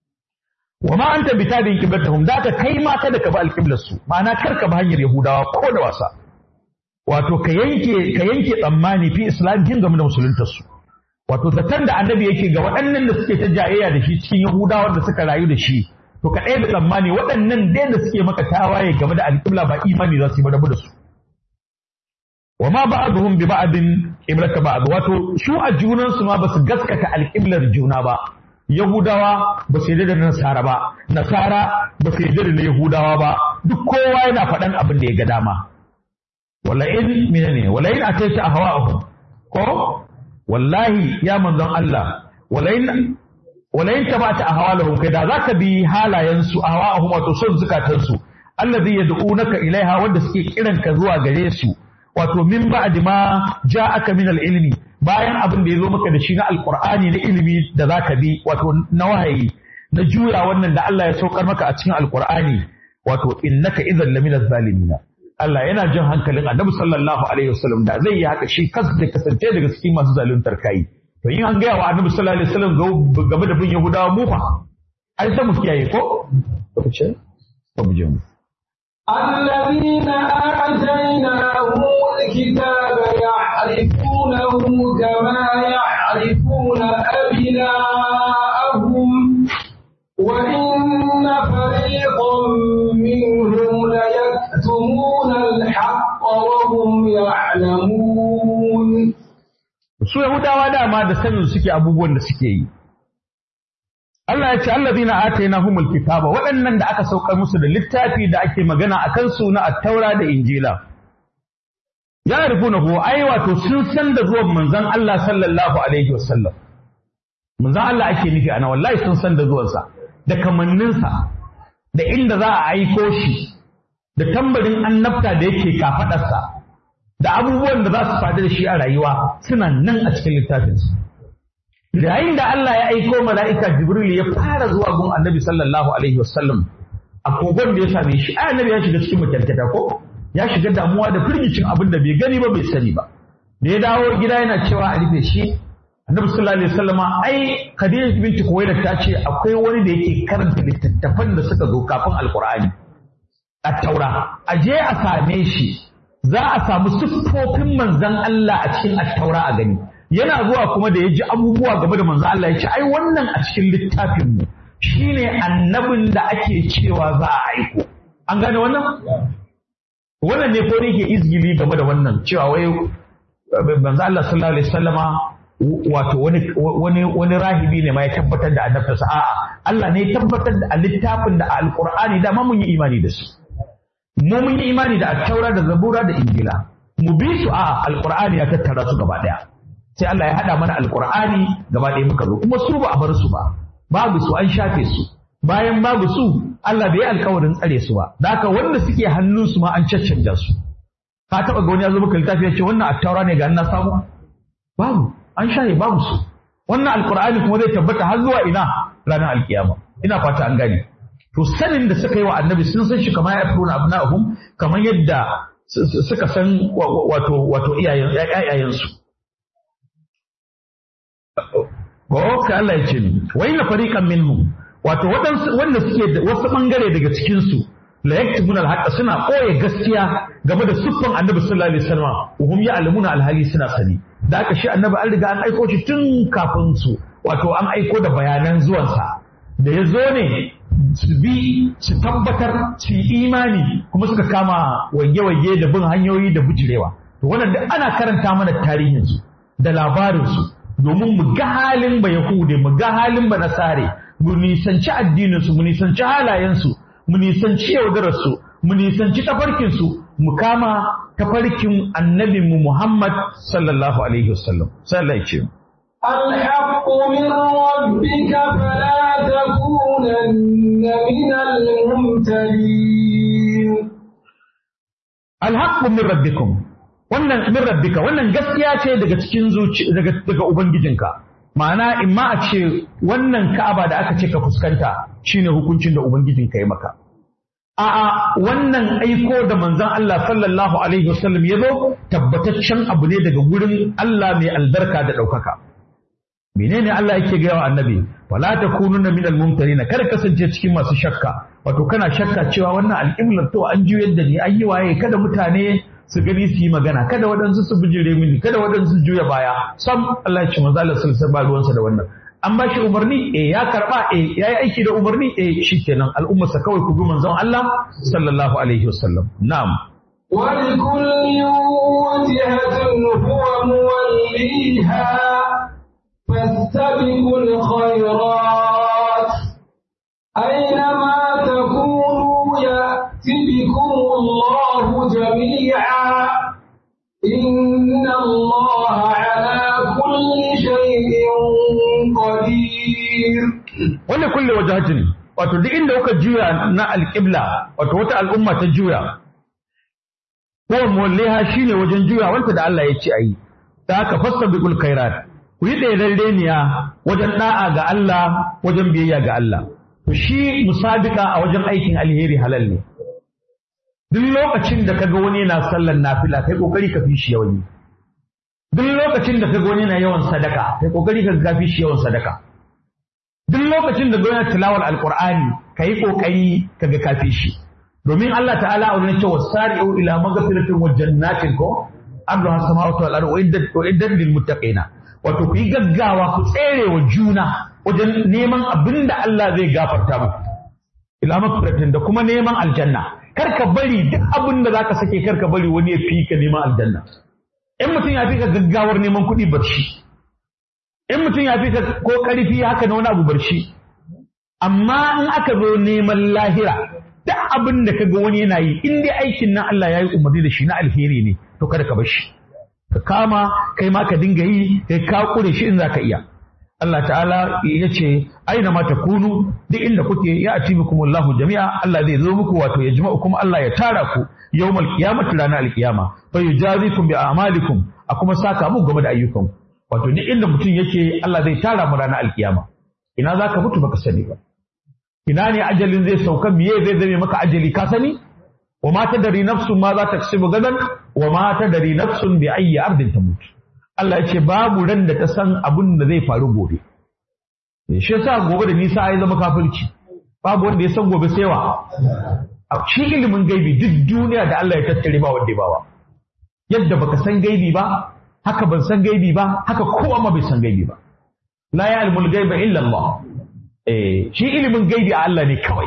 wa ma anta bitabin qiblatahum da ka kai ma kada ka ba alqiblar su ma'ana kar ka ba hanyar yahudawa ko da wasa wato ka yanke ka yanke tsammani fi islamin game da musuluntar su wato zaton da annabi yake ga waɗannan da suke ta jayayya da shi cikin yahudawa da suka rayu da shi to ka ɗaya da tsammani waɗannan dai da suke maka tawaye game da alƙibla ba imani za su yi ba rabu da su wa ma ba'dhum bi ba'din qiblata ba'd wato su a junan su ma basu gaskata alƙiblar juna ba yahudawa ba su yarda da nasara ba nasara ba su yarda da yahudawa ba duk kowa yana faɗan abin da ya ga dama wala in menene wala in ataita ahwa'ahum ko wallahi ya manzon Allah walain walain tabata ahwalahum kai da zaka bi halayen su ahwa'ahum wato son zukatan su allazi yad'unaka ilaiha wanda suke kiran ka zuwa gare su wato min ba'di ma ja'aka min al-ilmi bayan abin da yazo maka da shi na alqur'ani na ilimi da zaka bi wato na wahayi na juya wannan da Allah ya saukar maka a cikin alqur'ani wato innaka idhan lamina zalimina Allah yana jin hankalin Annabi sallallahu alaihi wasallam da zai yi haka shi kas da kasance daga cikin masu zaluntar kai to in an gaya wa Annabi sallallahu alaihi wasallam game da bin Yahudawa mu fa ai sai mu kiyaye ko to ce to mu je mu الذين آتيناهم الكتاب يعرفونه كما يعرفون يعلمون su Yahudawa dama da sanin suke abubuwan da suke yi Allah ya ce allazina atainahumul kitaba waɗannan da aka saukar musu da littafi da ake magana akan su na at-taura da injila ya rufunahu ai wato sun san da zuwan manzon Allah sallallahu alaihi wasallam manzon Allah ake nufi ana wallahi sun san da zuwansa da kamanninsa da inda za a aiko shi da tambarin annabta da yake kafadarsa da abubuwan da za su faru da shi a rayuwa suna nan a cikin littafinsu yayin da Allah ya aiko mala'ika Jibril ya fara zuwa gun annabi sallallahu alaihi wasallam a kogon da ya same shi ai annabi ya shiga cikin makyarkata ko ya shiga damuwa da firgicin abin da bai gani ba bai sani ba da ya dawo gida yana cewa a rufe shi annabi sallallahu alaihi wasallam ai Khadija binti Khuwailid ta ce akwai wani da yake karanta littattafan da suka zo kafin alqur'ani at-taura a je a same shi za a samu siffofin manzon Allah a cikin at-taura a gani yana zuwa kuma da ya ji abubuwa game da manzon Allah ya ce ai wannan a cikin littafin mu shine annabin da ake cewa za a aiko an gane wannan wannan ne ko yake izgili game da wannan cewa wai manzo Allah sallallahu alaihi wasallama wato wani wani wani rahibi ne ma ya tabbatar da annabtarsa a'a Allah ne ya tabbatar da littafin da alqur'ani da ma mun yi imani da su mu mun yi imani da at-taura da zabura da injila mu bi su a alqur'ani ya tattara su gaba daya sai Allah ya hada mana alqur'ani gaba daya muka zo kuma su ba a bar su ba babu su an shafe su bayan babu su Allah bai yi alkawarin tsare su ba da haka wanda suke hannun su ma an caccanja su ka taba ga wani ya zo maka littafi ya ce wannan attaura ne ga na samu babu an shaye babu su wannan alqur'ani kuma zai tabbata har zuwa ina ranar alkiyama ina fata an gane to sanin da suka yi wa annabi sun san shi kamar ya furuna abna'ahum kamar yadda suka san wato wato iyayen iyayen su ko ka Allah ya ce ni wa inna fariqan minhum wato waɗansu wanda suke da wasu ɓangare daga cikinsu la yaktubuna al suna ɓoye gaskiya game da siffan annabi sallallahu alaihi wasallam wa hum ya'lamuna al-hali suna sani da aka shi annabi an riga an aiko shi tun kafin su wato an aiko da bayanan zuwansa da ya zo ne su bi su tabbatar su yi imani kuma suka kama wage-wage da bin hanyoyi da bujirewa to wannan duk ana karanta mana tarihinsu da labarinsu domin mu ga halin ba yahude mu ga halin ba nasare mu nisanci addininsu mu nisanci halayensu mu nisanci yaudararsu mu nisanci tafarkinsu mu kama tafarkin annabinmu Muhammad sallallahu alaihi wasallam sallallahu alaihi الحق من ربك فلا تكونن من الممتلين الحق من ربكم wannan min rabbika wannan gaskiya ce daga cikin zuci daga daga ubangijinka ma'ana in ma a ce wannan ka'aba da aka ce ka fuskanta shine hukuncin da ubangijin ka yi maka a'a wannan aiko da manzon Allah sallallahu alaihi wasallam ya zo tabbataccen abu ne daga gurin Allah mai albarka da ɗaukaka menene Allah yake gaya wa annabi wala takununa min almumtarin kar kasance cikin masu shakka wato kana shakka cewa wannan al'imlar to an juyar da ni an yi waye kada mutane su gani su yi magana kada waɗansu su bijire mini kada waɗansu su juya baya sam Allah ya ce manzo Allah sallallahu alaihi ruwansa da wannan an ba shi umarni eh ya karba eh yayi aiki da umarni eh shikenan al'umma sa kawai ku bi manzon Allah sallallahu alaihi wasallam na'am ولكل وجهة هو موليها فاستبقوا الخيرات أينما تكونوا يأتي بكم الله جميعا إن الله على كل شيء قدير wanda kulle wajahatin wato duk inda kuka juya na alƙibla wato wata al'umma ta juya ko mulliha shine wajen juya wanda da Allah ya ce ayi da haka fastabiqul khairat ku yi ɗaya wajen da'a ga Allah wajen biyayya ga Allah to shi musabika a wajen aikin alheri halal ne duk lokacin da kaga wani yana sallar nafila kai kokari ka fi shi yawan duk lokacin da kaga wani yana yawan sadaka kai kokari ka fi shi yawan sadaka duk lokacin da gwamnati tilawar alkur'ani ka yi ƙoƙari ka ga kafi shi domin Allah ta'ala a wurin cewa sari'u ila magfiratin wa jannatin ko ardu hasamawati wal ardu wa iddat lil muttaqina wato ku yi gaggawa ku tsere wa juna wajen neman abin da Allah zai gafarta muku ila magfiratin da kuma neman aljanna kar ka bari duk abin da zaka sake kar ka bari wani ya fi ka neman aljanna in mutum ya fi ka gaggawar neman kuɗi bar shi in mutum ya fi ka ko ƙarfi haka na wani abu bar shi amma in aka zo neman lahira duk abin da ka ga wani yana yi in dai aikin nan Allah ya yi umarni da shi na alheri ne to kada ka bar shi ka kama kai ma ka dinga yi kai ka kure shi in za ka iya Allah ta'ala ya ce aina ma kunu duk inda kuke ya ati bikumullahu jami'a Allah zai zo muku wato ya jima'u kuma Allah ya tara ku yawmal qiyamati ranar alqiyama fa yujazikum bi a'malikum a kuma saka mu game da ayyukan wato duk inda mutum yake Allah zai tara mu ranar alqiyama ina zaka mutu baka sani ba ina ne ajalin zai sauka miye zai zame maka ajali ka sani wa ma tadari nafsun ma za ta kasibu gadan wa ma tadari nafsun bi ayyi ardin tamut Allah ya ce babu ran da ta san abin da zai faru gobe. Shi yasa gobe da nisa ya zama kafirci. Babu wanda ya san gobe sai wa. Shi ilimin gaibi duk duniya da Allah ya tattare ba wanda ya bawa. Yadda baka san gaibi ba, haka ban san gaibi ba, haka kowa ma bai san gaibi ba. La ya'lamul gaiba illa Allah. Eh, shi ilimin gaibi a Allah ne kawai.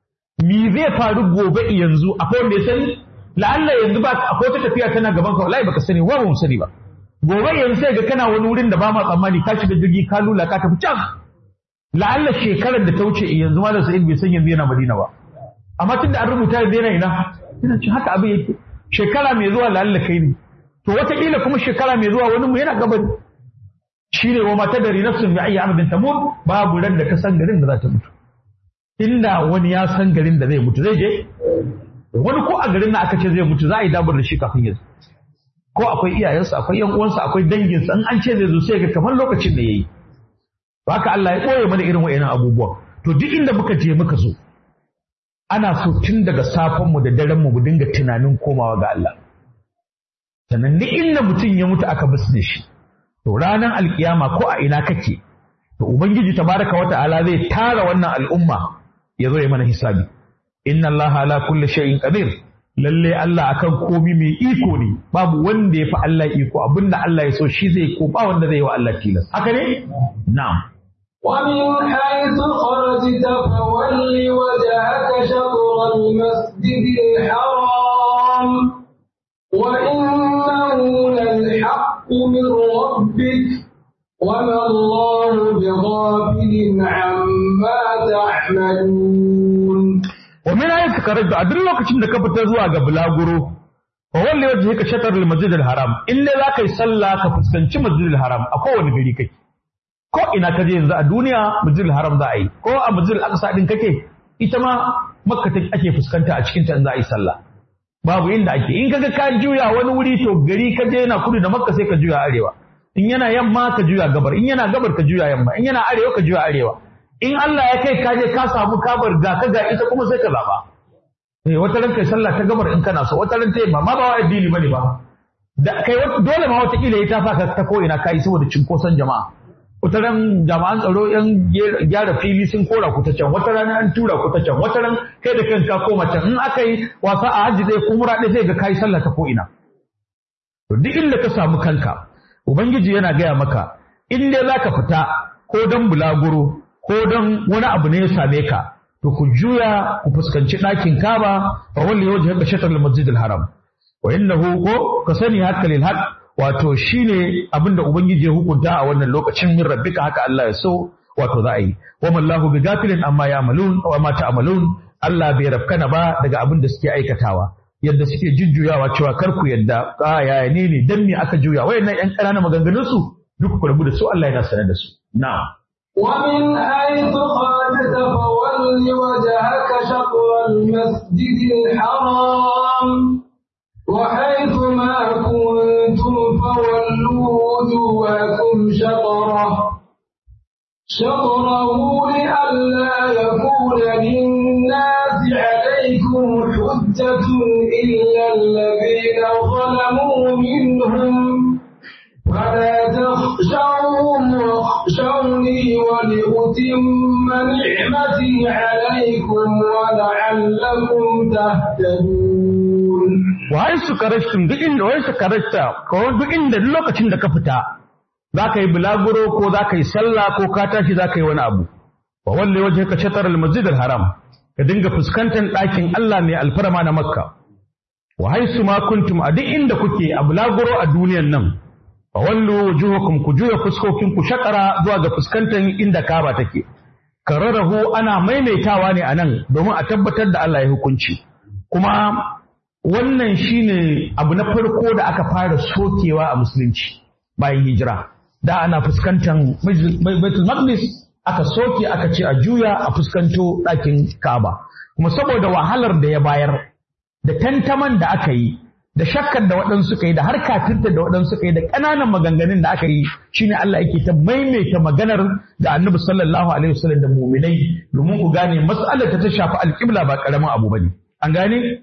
Me zai faru gobe yanzu akwai wanda ya sani? La'alla yanzu ba akwai wata tafiya tana gaban ka wallahi baka sani wa ba mu sani ba. gobe yanzu sai ga kana wani wurin da ba ma tsammani ka shiga jirgi ka lula ka tafi can la'alla shekarar da ta wuce yanzu malam sa'id bai san yanzu yana madina ba amma tun da an rubuta yanzu yana ina yana ci haka abin yake shekara mai zuwa la'alla kai ne to wataƙila kuma shekara mai zuwa wani mu yana gabari shine wa mata dari nafsun bi ayyi amadin tamut babu ran da ka san garin da za ta mutu inda wani ya san garin da zai mutu zai je wani ko a garin da aka ce zai mutu za a yi dabar da shi kafin ya zo ko akwai iyayensa akwai yan uwansa akwai danginsa in an ce zai zo sai ga kamar lokacin da yayi to haka Allah ya koye mana irin wayannan abubuwa to duk inda muka je muka zo ana so tun daga safan mu da daren mu mu dinga tunanin komawa ga Allah sannan duk inda mutum ya mutu aka bisne shi to ranar alkiyama ko a ina kake to ubangiji tabaraka wa ta'ala zai tara wannan al'umma ya zo ya mana hisabi inna Allah ala kulli shay'in qadir lalle Allah akan komi mai iko ne babu wanda ya fi Allah iko abinda Allah ya so shi zai ko ba wanda zai yi wa Allah tilas haka ne na'am ومن حيث خرجت فول وجهك شطر المسجد الحرام وإنه للحق من ربك وما الله بغافل عما تعملون ومن أين تكرجت a duk lokacin da ka fita zuwa ga bulaguro fa walli wajhika shatr al-masjid al-haram illa za ka yi sallah ka fuskanci masjid al-haram a kowane gari kake ko ina ka je yanzu a duniya masjid al-haram za a yi ko a masjid al-aqsa din kake ita ma makka take ake fuskanta a cikin ta in za a yi sallah babu inda ake in kaga ka juya wani wuri to gari ka je yana kudu da makka sai ka juya arewa in yana yamma ka juya gabar in yana gabar ka juya yamma in yana arewa ka juya arewa in Allah ya kai ka je ka samu kabar ga ka ga ita kuma sai ka zaba eh wata ran kai sallah ta gabar in kana so wata ran ta yamma ma ba wa addini bane ba da kai dole ma wata kila ita fa ka ta ko ina kai saboda cinkoson jama'a wata ran jama'an tsaro yan gyara fili sun kora ku ta can wata ran an tura ku ta can wata ran kai da kanka koma can in aka yi wasa a hajji dai kumura ɗaya sai ga kai sallah ta ko ina to duk inda ka samu kanka ubangiji yana gaya maka in dai zaka fita ko dan bulaguro ko don wani abu ne ya same ka to ku juya ku fuskanci ɗakin kaba fa walli wajha ka shatar al-masjid al-haram wa innahu ko ka sani haka lil haq wato shine abinda ubangiji ya hukunta a wannan lokacin min rabbika haka Allah ya so wato za a yi wa mallahu bi gafilin amma ya'malun wa ma ta'malun Allah bai rafkana ba daga abin da suke aikatawa yadda suke jujjuyawa cewa kar ku yadda a yaya ne ne dan me aka juya wayannan yan ƙananan maganganun su duk ku rabu da su Allah yana sanar da su na'am ومن حيث خرجت فول وجهك شطر المسجد الحرام وحيث ما كنتم فولوا وجوهكم شطره شطره لئلا يكون للناس عليكم حجة إلا الذين ظلموا منهم فلا تخشوهم واخشوني ولأتم نعمتي عليكم ولعلكم تهتدون wai su karashtun duk inda wai su karashta ko duk inda duk lokacin da ka fita za ka yi bulaguro ko za ka yi sallah ko ka tashi za ka yi wani abu wa walle waje ka shatar al-masjid al-haram ka dinga fuskantar ɗakin Allah mai alfarma na Makka wa haisu ma kuntum a duk inda kuke a bulaguro a duniyan nan fa wallu wujuhakum ku juya fuskokin ku shakara zuwa ga fuskantar inda Kaaba take kararahu ana maimaitawa ne a nan domin a tabbatar da Allah ya hukunci kuma wannan shine abu na farko da aka fara sokewa a musulunci bayan hijira da ana fuskantar Baitul Maqdis aka soke aka ce a juya a fuskanto ɗakin Kaaba kuma saboda wahalar da ya bayar da tantaman da aka yi da shakkar da waɗansu suka yi da har kafirta da waɗansu suka yi da ƙananan maganganun da aka yi shine Allah yake ta maimaita maganar da Annabi sallallahu alaihi wasallam da mu'minai domin ku gane mas'alar ta ta shafi alƙibla ba ƙaramin abu bane an gane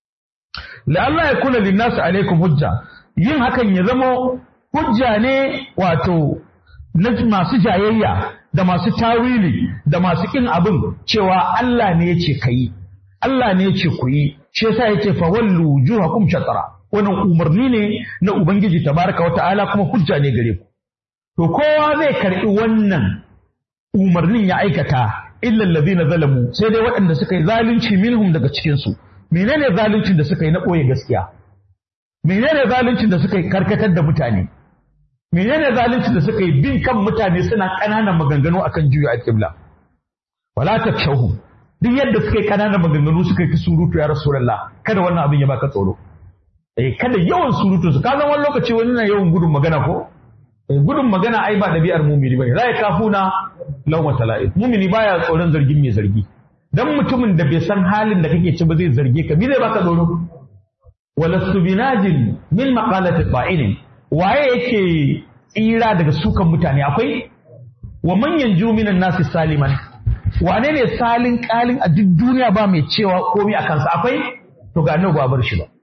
la Allah ya kula linnasu alaikum hujja yin hakan ya zama hujja ne wato na masu jayayya da masu tawili da masu kin abin cewa Allah ne ya ce kayi Allah ne ya ce ku yi shi yasa yake fa wallu wujuhakum shatara wannan umarni ne na ubangiji tabaraka wata'ala kuma hujja ne gare ku to kowa zai karbi wannan umarnin ya aikata illa allazina zalamu sai dai waɗanda suka yi zalunci minhum daga cikin su menene zaluncin da suka yi na ɓoye gaskiya menene zaluncin da suka yi karkatar da mutane menene zaluncin da suka yi bin kan mutane suna ƙananan maganganu akan juya al-qibla wala takshahu duk yadda suka yi ƙananan maganganu suka yi ta surutu ya rasulullah kada wannan abin ya baka tsoro eh kada yawan surutu su kaza wani lokaci wani na yawan gudun magana ko eh gudun magana ai ba dabi'ar mumini bane la yakafuna lawma tala'ib mumini baya tsoron zargin mai zargi dan mutumin da bai san halin da kake ci ba zai zarge ka bi zai baka tsoro walastu binajin min maqalati qa'ilin waye yake tsira daga sukan mutane akwai wa man yanju minan nasi saliman wane ne salin kalin a duk duniya ba mai cewa komai a kansa akwai to ga nan ba bar shi ba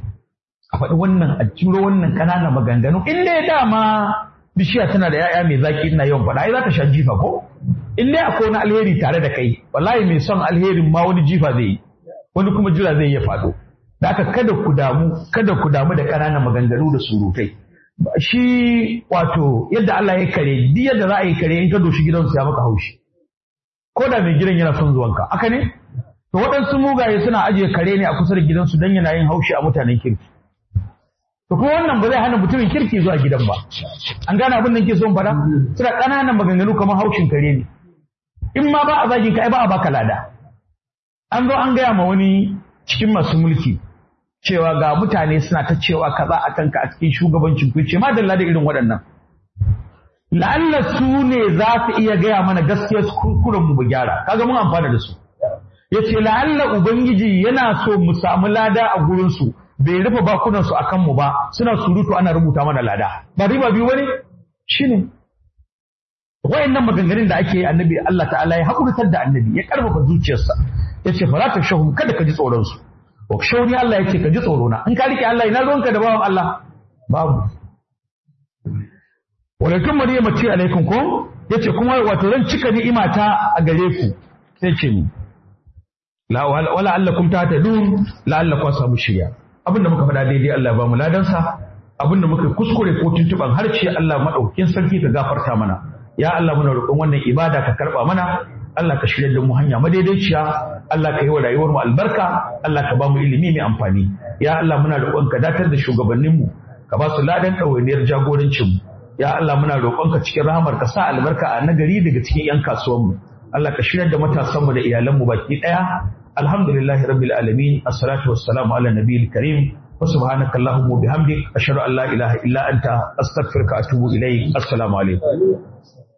a faɗi wannan a ciro wannan ƙananan maganganu in dai dama bishiya tana da ya'ya mai zaki ina yawan faɗa ai za ta sha jifa ko in dai akwai wani alheri tare da kai wallahi mai son alherin ma wani jifa zai yi wani kuma jira zai iya faɗo da haka kada ku damu kada ku damu da ƙananan maganganu da surutai shi wato yadda Allah ya kare duk yadda za a yi kare in ka doshi gidansu ya maka haushi ko da mai gidan yana son zuwanka haka ne to waɗansu mugaye suna ajiye kare ne a kusa da gidansu don yana yin haushi a mutanen kirki to kuma wannan ba zai hana mutumin kirki zuwa gidan ba an gane abin da ke son faɗa suna ƙananan maganganu kamar haushin kare ne in ma ba a zagin ka ai ba a baka lada an zo an gaya ma wani cikin masu mulki cewa ga mutane suna ta cewa kaza a kanka a cikin shugabancin ku ce madalla da irin waɗannan la'alla su ne za su iya gaya mana gaskiyar kurkuren mu gyara kaga mun amfana da su yace la'alla ubangiji yana so mu samu lada a gurin su bai rufe bakunan su akan mu ba suna surutu ana rubuta mana lada ba riba biyu bane shine wayannan maganganun da ake annabi Allah ta'ala ya hakurtar da annabi ya karfafa zuciyarsa yace fala tashahum kada ka ji tsoron su wa shauni Allah yace ka ji tsoro na in ka rike Allah ina ruwanka da bawan Allah babu walakin maryama ce alaikum ko yace kuma wato zan cika ni'imata a gare ku sai ce ni la wala allakum tahtadun la allakum samu shirya abinda muka faɗa daidai Allah ba mu ladansa abinda muka kuskure ko tuntuban harce Allah madaukakin sarki ka gafarta mana ya Allah muna roƙon wannan ibada ka karba mana Allah ka shirya da mu hanya madaidaiciya Allah ka yi wa rayuwar mu albarka Allah ka ba mu ilimi mai amfani ya Allah muna roƙon ka datar da shugabannin mu ka ba su ladan ɗawainiyar jagorancin mu ya Allah muna roƙon ka cikin rahamar ka sa albarka a nagari daga cikin yan kasuwan mu Allah ka shirya da matasan mu da iyalan mu baki ɗaya alhamdulillahi rabbil alamin assalatu wassalamu ala nabiyil karim wa subhanaka allahumma bihamdik ashhadu an la ilaha illa anta astaghfiruka wa atubu ilayk assalamu alaikum